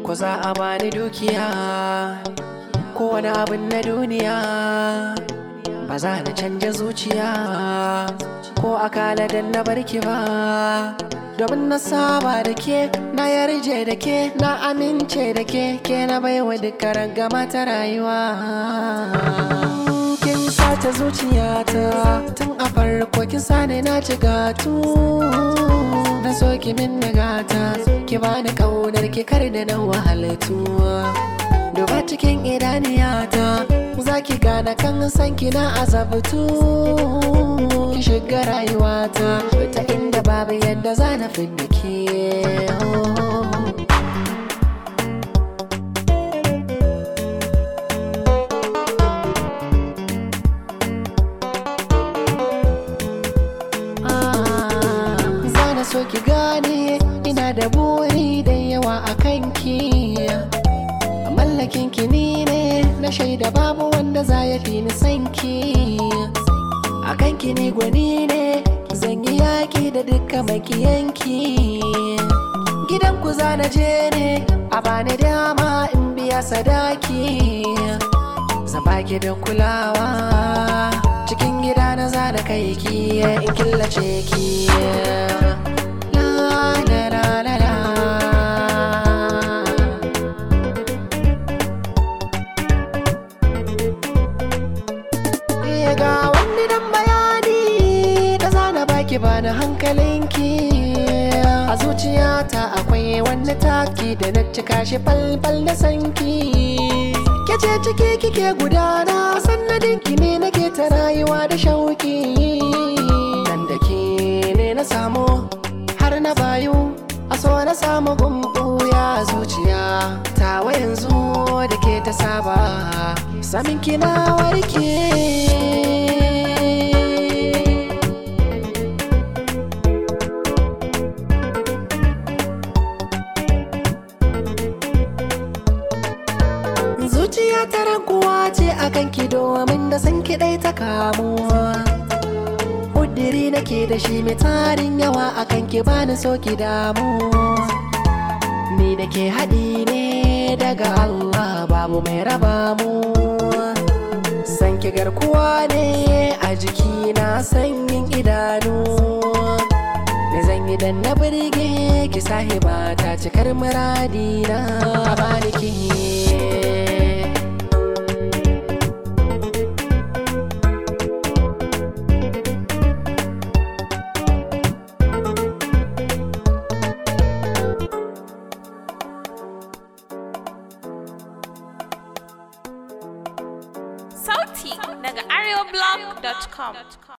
ko za a bani dukiya ko wani abin na duniya ba za na canja zuciya ko akala dan na barki ba domin na saba da ke na yarje da ke na amince da ke ke na baiwa dukkan gama ta rayuwa kin sace zuciyata tun a farko kin sani na ci gatu na so ki min nagata ki bani kaunar ki kar da na wahalatu duba cikin idaniyata za ki gane kan san ki na azabtu ki shiga rayuwata ta inda babu yadda za na fidda ke Zana so ki gane ina da buri da yawa a kanki mallakin ki ni ne na shaida babu wanda za ya fi ni sanki a kanki ni gwani ne zan yi yaƙi da duka makiyanki gidan ku za na je ne a bani dama in biya sadaki zan baki da kulawa cikin gida na za na kai ki in killace ki la la la la la Iya ga wani dan bayani da zana baki bani hankalinki a zuciyata akwai wani taki da na cika shi falfal da sanki kece ciki kike gudana sannadin ki ne nake ta rayuwa da shauki nan da ke ne na samu har na bayu a so na samu gumbu ya zuciya tawa yanzu da ke ta saba samin kina warke zuciya ta raguwa ce akan ki domin da san ki ɗai ta kamuwa Ƙudiri nake da shi mai tarin yawa akan ki bani so ki damu Ni da ke haɗi ne daga Allah babu mai raba mu San ki garkuwa ne a jiki na sanyin idanu Me zan yi dan na birge ki sahiba ta cikar muradi na bani ki Sauti daga areoblog.com.